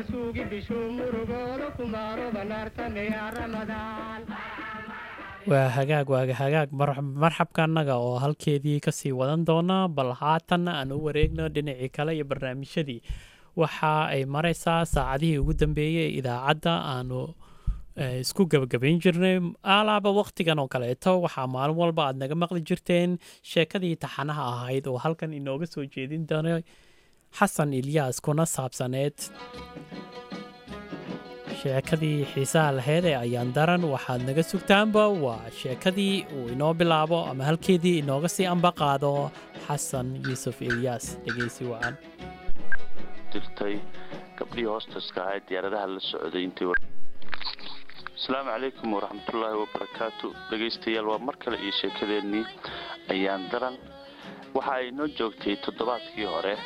suugi bishuu murugooda kumaaro banaartameya ramadaan waa hagaag waaga hagaag marxabka annaga oo halkeedii kasii wadan doona bal haatanna aan u wareegno dhinacii kale iyo barnaamijyadii waxa ay maraysaa saacadihii ugu dambeeyey ee idaacadda aanu isku gabagabayn jirnay alaaba wakhtigan oo kaleeto waxaa maalin walba aad naga maqli jirteen sheekadii taxanaha ahayd oo halkan inooga soo jeedin doonay xasan ilyaas kuna saabsaneed sheekadii xiisaha laheyd ee ayaan daran waxaad naga sugtaanba waa sheekadii uu inoo bilaabo ama halkeedii inooga sii amba qaado xasan yuusuf ilyaas dhegeysi wacan dirtay gabdhihii hoostaska ahaa ee diyaaradaha la socday intii asalaamu calaykum waraxmatullaahi wabarakaatu dhegaystayaal waa mar kale iyo sheekadeennii ayaan daran waxa ay noo joogtay toddobaadkii hore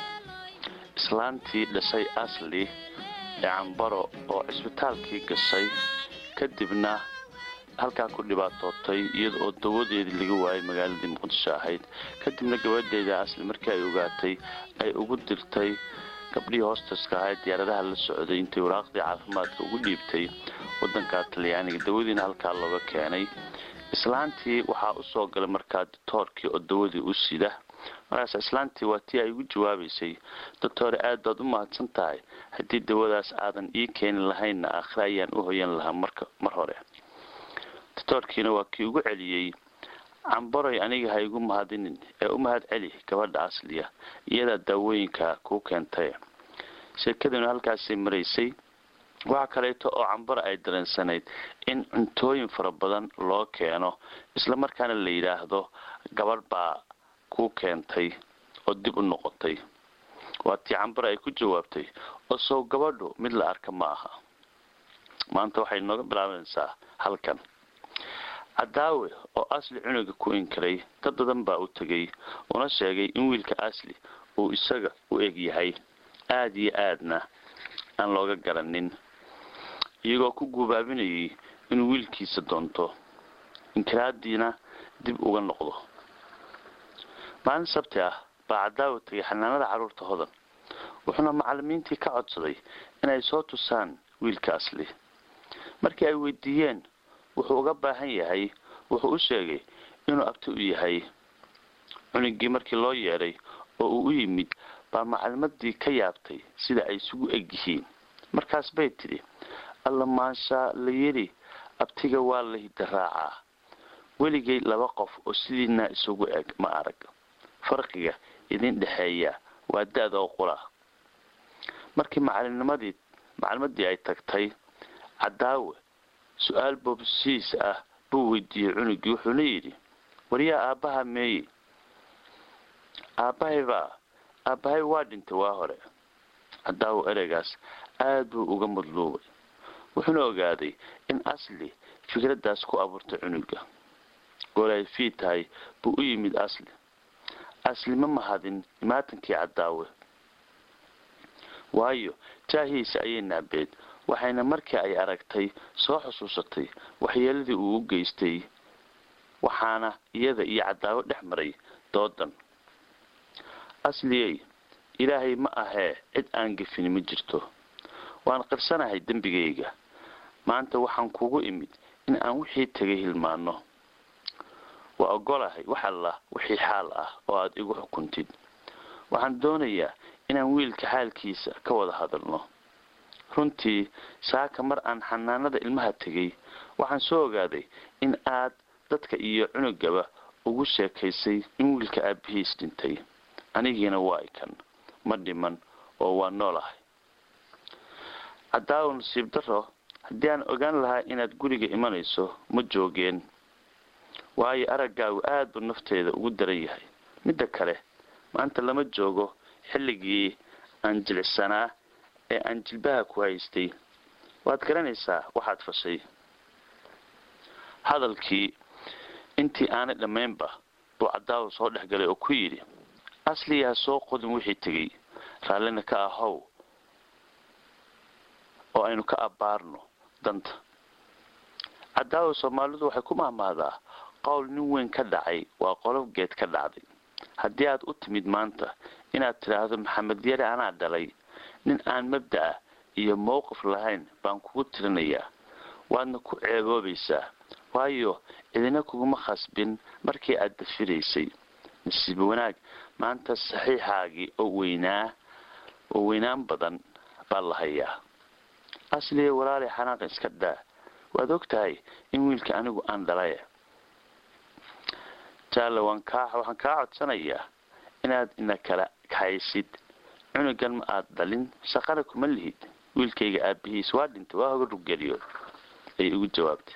islaantii dhashay asli ee cambaro oo cisbitaalkii gashay kadibna halkaa ku dhibaatootay iyada oo dawadeedii laga waayay magaaladii muqdisho ahayd kadibna gabadheeda asli markii ay ogaatay ay ugu dirtay gabdhihii hoostaska ahaa ee diyaaradaha la socday intay waraaqdii caafimaadka ugu dhiibtay wadanka talyaaniga dawadiina halkaa looga keenay islaantii waxaa usoo galay markaa ditoorkii oo dawadii u sida markaas islaantii waa tii ay ugu jawaabaysay doctore aad baad u mahadsan tahay haddii dawadaas aadan ii keeni lahaynna aakhire ayaan u hoyan lahaa marka mar hore doctoorkiina waa kii ugu celiyey cambaroy aniga ha igu mahadinin ee u mahad celi gabadha asliya iyadaa daawooyinka kuu keentay sheekaduna halkaasay maraysay waxaa kaleeto oo cambaro ay dareensanayd in cuntooyin fara badan loo keeno islamarkaana la yidhaahdo gabadh baa kuu keentay oo dib u noqotay waa tii cambaro ay ku jawaabtay oo sow gabadhu mid la arka ma aha maanta waxay nooga bilaabanaysaa halkan cadaawe oo asli cunuga ku inkiray dad badan baa u tegay una sheegay in wiilka asli uu isaga u eg yahay aada iyo aadna aan looga garanin iyagoo ku guubaabinayay inuu wiilkiisa doonto inkiraadiina dib uga noqdo maalin sabti ah baa cadaawe tegay xanaanada carruurta hodan wuxuuna macalimiintii ka codsaday inay soo tusaan wiilka asli markii ay weydiiyeen wuxuu uga baahan yahay wuxuu u sheegay inuu abti u yahay cunugii markii loo yeedhay oo uu u yimid baa macalimadii ka yaabtay sida ay isugu eg yihiin markaas bay tidhi alla maashaa la yidhi abtiga waa la hidaraacaa weligay laba qof oo sidiina isugu eg ma arag farqiga idin dhexeeya waa da-da oo qura markii macalimnimadii macalimadii ay tagtay cadaawe su-aal boobsiis ah buu weydiiyey cunugii wuxuuna yidhi waryaa aabbaha meeye aabbahay baa aabbahay waa dhintay waa hore cadaawo ereygaas aada buu uga madluubay wuxuuna ogaaday in asli fikraddaas ku abuurtay cunuga goor ay fii tahay buu u yimid asli asli ma mahadin imaatankii cadaawe waayo jaahiisa ayay naabeed waxayna markii ay aragtay soo xusuusatay waxyeeladii uu u geystay waxaana iyada iyo cadaawo dhex maray doodan asliyey ilaahay ma ahee cid aan gefini ma jirto waan qirsanahay dembigayga maanta waxaan kugu imid in aan wixii tegay hilmaano waa ogolahay wax alla wixii xaal ah oo aada igu xukuntid waxaan doonayaa inaan wiilka xaalkiisa ka wada hadalno runtii saaka mar aan xanaanada ilmaha tegay waxaan soo ogaaday in aad dadka iyo cunugaba ugu sheekaysay in wiilka aabihiis dhintay anigiina waa ikan ma dhiman oo waa noolahay cadaawo nasiib daro haddii aan ogaan lahaa inaad guriga imanayso ma joogeen waayo araggaagu aada buu nafteeda ugu daran yahay midda kale maanta lama joogo xilligii aan jilicsanaa ee aan jilbaha ku haystay waad garanaysaa waxaad fashay hadalkii intii aanay dhammaynba buu cadaawo soo dhex galay oo ku yidhi asliyaa soo qodin wixii tegey raallina ka ahow oo aynu ka abbaarno danta cadaawo soomaalidu waxay ku mahmahdaa qowl nin weyn ka dhacay waa qolof geed ka dhacday haddii aad u timid maanta inaad tidhaahdo maxamed yare anaa dhalay nin aan mabda-a iyo mowqif lahayn baan kugu tirinayaa waadna ku ceeboobaysaa waayo idina kuguma khasbin markii aad dafiraysay nasiib wanaag maanta saxiixaagii oo weynaa oo weynaan badan baa la hayaa asliya walaalay xanaaq iska daa waad og tahay in wiilka anigu aan dhalay jaalle waan kaa waxaan kaa codsanayaa inaad ina kala kaxaysid cunugan ma aad dhalin shaqana kuma lihid wiilkayga aabihiis waa dhintay waa hoga ruggeliyood ayay igu jawaabtay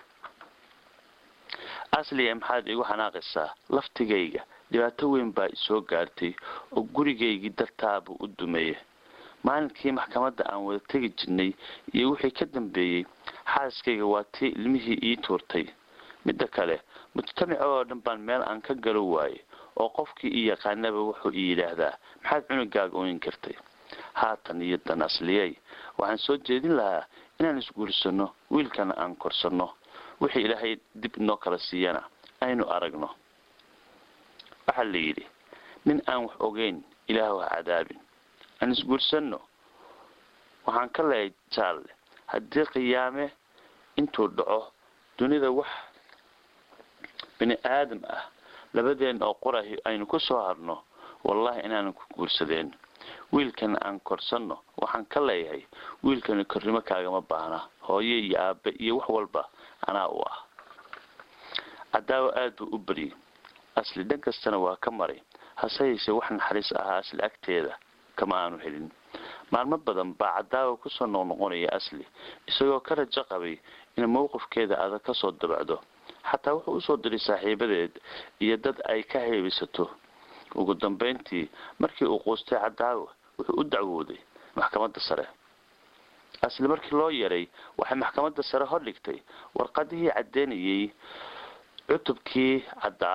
asliya maxaad igu xanaaqaysaa laftigayga dhibaato weyn baa isoo gaartay oo gurigaygii dartaabuu u dumeeyay maalinkii maxkamadda aan wada tegi jirnay iyo wixii ka dambeeyey xaaskayga waa tii ilmihii ii tuurtay midda kale mujtamaca oo dhan baan meel aan ka galo waayey oo qofkii ii yaqaanaba wuxuu ii yidhaahdaa maxaad cunugaaga oyn kartay haatan iyo dan asliyey waxaan soo jeedin lahaa inaan isguursanno wiilkana aan korsanno wixii ilaahay dib inoo kala siiyana aynu aragno waxaa la yidhi nin aan wax ogeyn ilaah ha cadaabin aan isguursanno waxaan ka leehay jaalle haddii qiyaame intuu dhaco dunida wax bini aadam ah labadeen oo qorahi aynu ku soo harno wallahi inaanan ku guursadeen wiilkana aan korsanno waxaan ka leeyahay wiilkani kornimo kaagama baahna hooye iyo aabe iyo wax walba anaa u ah cadaawo aad buu u baryay asli dhan kastana waa ka maray hase yeeshee wax naxariis ahaa asli agteeda kama aanu helin maalmo badan baa cadaawa kusoo noqnoqonaya asli isagoo ka rajo qabay in mowqifkeeda adag kasoo dabacdo xataa wuxuu usoo diray saaxiibadeed iyo dad ay ka heebisato ugu dambayntii markii uu quustay cadaawa wuxuu u dacwooday maxkamadda sare asli markii loo yeeray waxay maxkamadda sare hordhigtay warqadihii caddeynayay cutubkii caddaa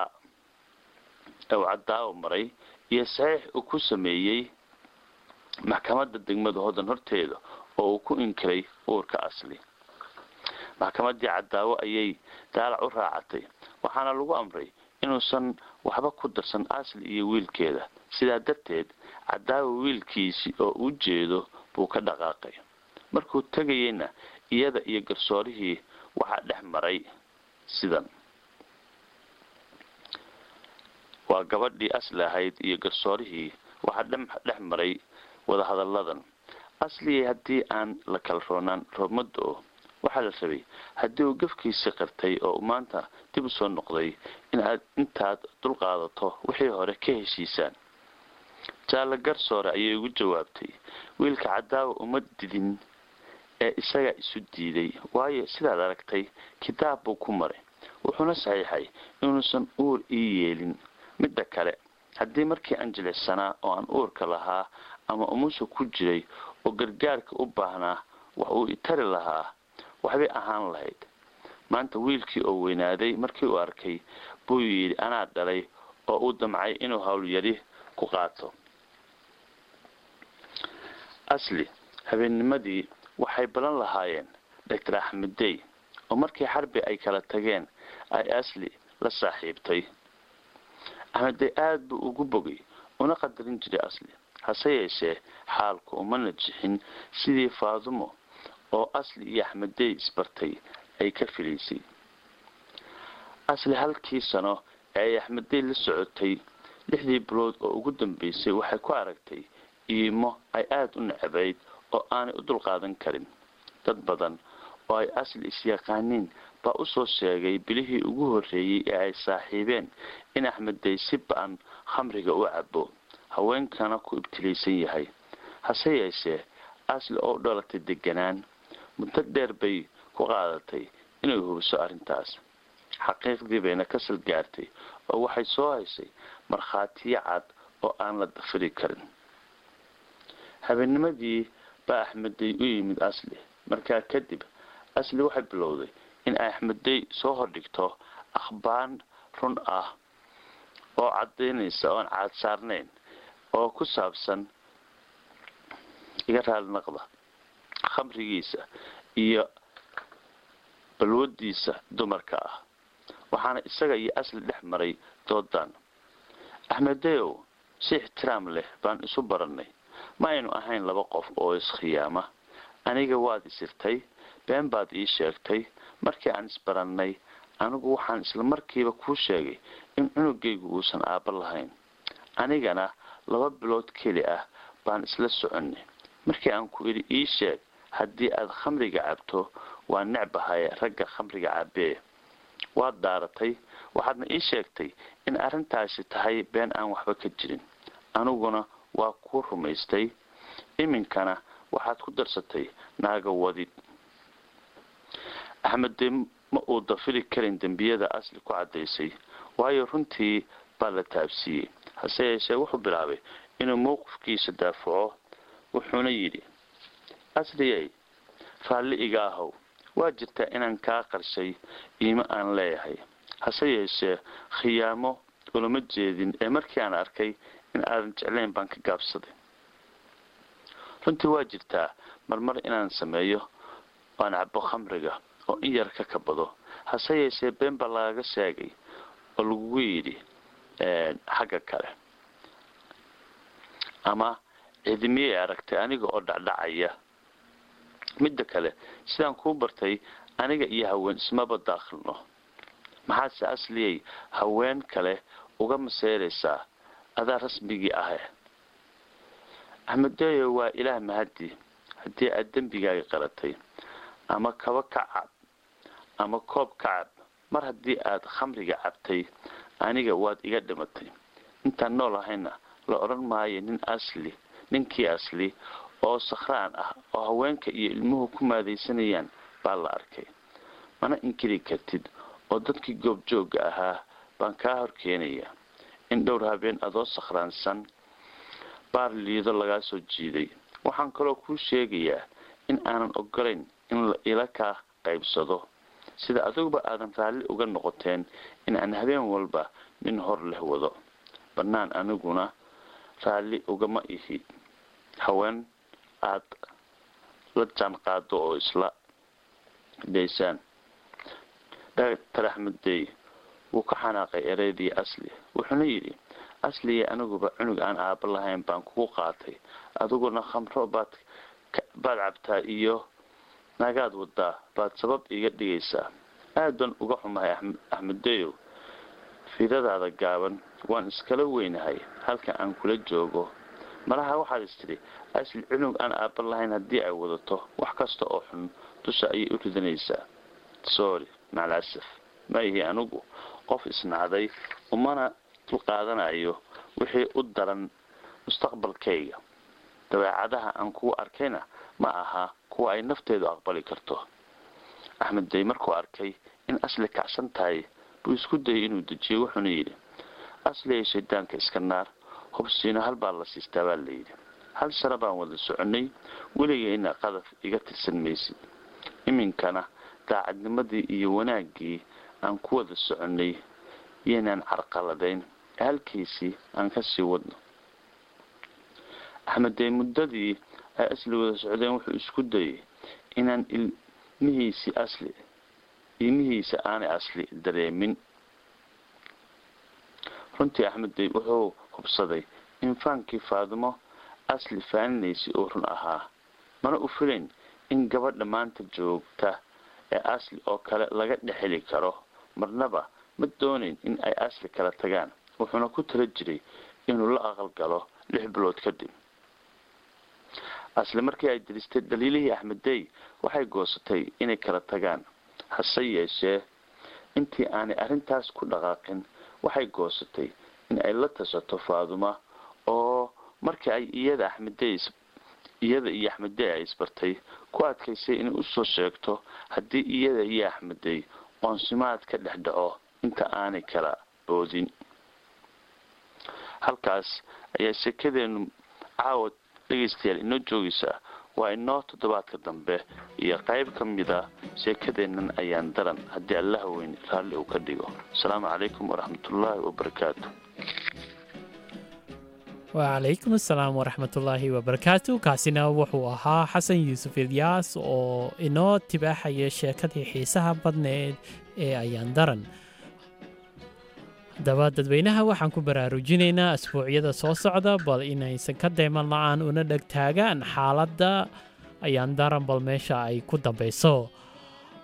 uu cadaawa maray iyo saxiix uu ku sameeyey maxkamadda degmada hodan horteeda oo uu ku inkiray uurka asli maxkamaddii cadaawo ayay daalac u raacatay waxaana lagu amray inuusan waxba ku darsan asli iyo wiilkeeda sidaa darteed cadaawo wiilkiisii oo u jeedo buu ka dhaqaaqay markuu tegayeyna iyada iyo garsoorihii waxaa dhex maray sidan waa gabadhii asli ahayd iyo garsoorihii waxaa dhex maray wadahadalladan asligii haddii aan la kala roonaan roobmada oo waxaa la rabay haddii uu gafkiisii qirtay oo maanta dib u soo noqday inaad intaad dulqaadato wixii hore ka heshiisaan jaalle garsoore ayay ugu jawaabtay wiilka cadaawa uma didin ee isagaa isu diiday waayo sidaad aragtay kitaab buu ku maray wuxuuna saxiixay inuusan uur ii yeelin midda kale haddii markii aan jilicsanaa oo aan uurka lahaa ama umusha ku jiray oo gargaarka u baahnaa wax uu itari lahaa waxbay ahaan lahayd maanta wiilkii oo weynaaday markii uu arkay buu yidhi anaa dhalay oo uu damcay inuu howlyari ku qaato asli habeennimadii waxay balan lahaayeen doctor axmeddey oo markii xarbi ay kala tageen ay asli la saaxiibtay axmeddey aada buu ugu bogay una qadarin jiray asli hase yeeshee xaalku uma najixin sidii faadumo oo asli iyo axmeddey isbartay ay ka filaysay asli halkii sano ee ay axmeddey la socotay lixdii bilood oo ugu dambeysay waxay ku aragtay iimo ay aada u nacabayd oo aanay u dulqaadan karin dad badan oo ay asli isyaqaaniin baa usoo sheegay bilihii ugu horreeyey ee ay saaxiibeen in axmeddey si ba-an khamriga u cabo haweenkana ku ibtilaysan yahay hase yeeshee asli oo dhalatay deganaan muddo dheer bay ku qaadatay inay hubiso arrintaas xaqiiqdii bayna ka sal gaartay oo waxay soo haysay markhaatiyo cad oo aan la dafiri karin habeennimadii baa axmeddey u yimid asli markaa kadib asli waxay bilowday in ay axmeddey soo hordhigto akhbaan run ah oo cadaynaysa oon caad saarnayn oo ku saabsan iga raali naqda khamrigiisa iyo balwadiisa dumarka ah waxaana isaga iyo asli dhex maray doodan axmedeyow si ixtiraam leh baan isu barannay ma aynu ahayn laba qof oo iskhiyaama aniga waad isirtay been baad ii sheegtay markii aan isbarannay anigu waxaan isla markiiba kuu sheegay in cunugaygu uusan aabba lahayn anigana laba bilood keli ah baan isla soconnay markii aan ku idhi ii sheeg haddii aad khamriga cabto waa necbahaye ragga khamriga cabee waad daaratay waxaadna ii sheegtay in arrintaasi tahay been aan waxba ka jirin aniguna waa kuu rumaystay iminkana waxaad ku darsatay naaga wadid axmed dee ma uu dafiri karin dembiyada asli ku caddaysay waayo runtii baa la taabsiiyey hase yeeshee wuxuu bilaabay inuu mowqifkiisa daafaco wuxuuna yidhi asliyey raalli iga ahow waa jirtaa inaan kaa qarshay iimo aan leeyahay hase yeeshee khiyaamo ulama jeedin ee markii aan arkay in aadan jeclayn baan ka gaabsaday runtii waa jirtaa marmar inaan sameeyo aan cabo khamriga oo in yar ka kabado hase yeeshee been baa lagaga sheegay oo lagugu yidhi xagga kale ama cidimiyay aragtay aniga oo dhacdhacaya midda kale sidaan kuu bartay aniga iyo haween ismaba daakhilno maxaase asliyey haween kale uga maseeraysaa adaa rasmigii ahe axmedeyo waa ilaah mahadi haddii aad dembigaaga qalatay ama kaba ka cab ama koob ka cab mar haddii aad khamriga cabtay aniga waad iga dhimatay intaan nool ahayna la odhan maayo nin asli ninkii asli oo sakhraan ah oo haweenka iyo ilmuhu ku maadaysanayaan baa la arkay mana inkiri kartid oo dadkii goobjoogga ahaa baan kaa hor keenayaa in dhowr habeen adoo sakhraansan baar liido lagaa soo jiiday waxaan kaloo kuu sheegayaa in aanan ogolayn in la ila kaa qaybsado sida adiguba aadan raalli uga noqoteen in aan habeen walba nin hor leh wado bannaan aniguna raalli ugama ihi haween aad la jaan qaado oo isla daysaan doctor axmed dey wuu ka xanaaqay ereydii asli wuxuuna yidhi asliya aniguba cunug aan aaba lahayn baan kugu qaatay adiguna khamro baad baad cabtaa iyo naagaad wadaa baad sabab iga dhigaysaa aad baan uga xumahay axmedeyow fiidadaada gaaban waan iskala weynahay halka aan kula joogo malaha waxaad istidhi asli cunug aan aaba lahayn haddii ay wadato wax kasta oo xun dusha ayay u ridanaysaa sorry macalasaf ma ihi anigu qof isnacday umana dul qaadanayo wixii u daran mustaqbalkayga dabeecadaha aan kugu arkayna ma aha kuwa ay nafteedu aqbali karto axmed day markuu arkay in asli kacsan tahay buu isku dayay inuu dejiyo wuxuuna yidhi asliya shaydaanka iska naar hubsiino hal baa la siistaa baa layidhi hal sano baan wada soconnay weligayna qadaf iga tirsan maysid iminkana daacadnimadii iyo wanaaggii aan ku wada soconnay yaynaan carqaladayn halkiisii aan kasii wadno axmeddee muddadii ay asli wada socdeen wuxuu isku dayay inaan ilmihiisii asli ilmihiisa aanay asli dareemin runtii axmeddey wuxuu hubsaday in faankii faadimo asli faaninaysay oo run ahaa mana u filayn in gabadha maanta joogta ee asli oo kale laga dhexeli karo marnaba ma doonayn in ay asli kala tagaan wuxuuna ku tala jiray inuu la aqalgalo lix bilood kadib asli markii ay diristay daliilihii axmeddey waxay goosatay inay kala tagaan hase yeeshee intii aanay arrintaas ku dhaqaaqin waxay goosatay in ay la tashato faaduma oo markii ay iyada axmeddey iyada iyo axmeddey ay isbartay ku adkaysay inay usoo sheegto haddii iyada iyo axmeddey qoonsimaad ka dhex dhaco inta aanay kala boodin halkaas ayaa sheekadeenu caawa dhegaystayaal inoo joogaysaa waa inoo toddobaadka dambe iyo qayb ka mida sheekadeennan ayaan daran haddii allaha weyn raalli uu ka dhigo asalaamu calaykum waraxmatullaahi wabarakaatu wacalaykum asalaam waraxmatullaahi wabarakaatu kaasina wuxuu ahaa xasan yuusuf ilyaas oo inoo tibaaxaya sheekadii xiisaha badneed ee ayaan daran haddaba dadweynaha waxaan ku baraarujinaynaa asbuucyada soo socda bal inaysan ka deyman la-aan una dhegtaagaan xaaladda ayaan daran bal meesha ay ku dambeyso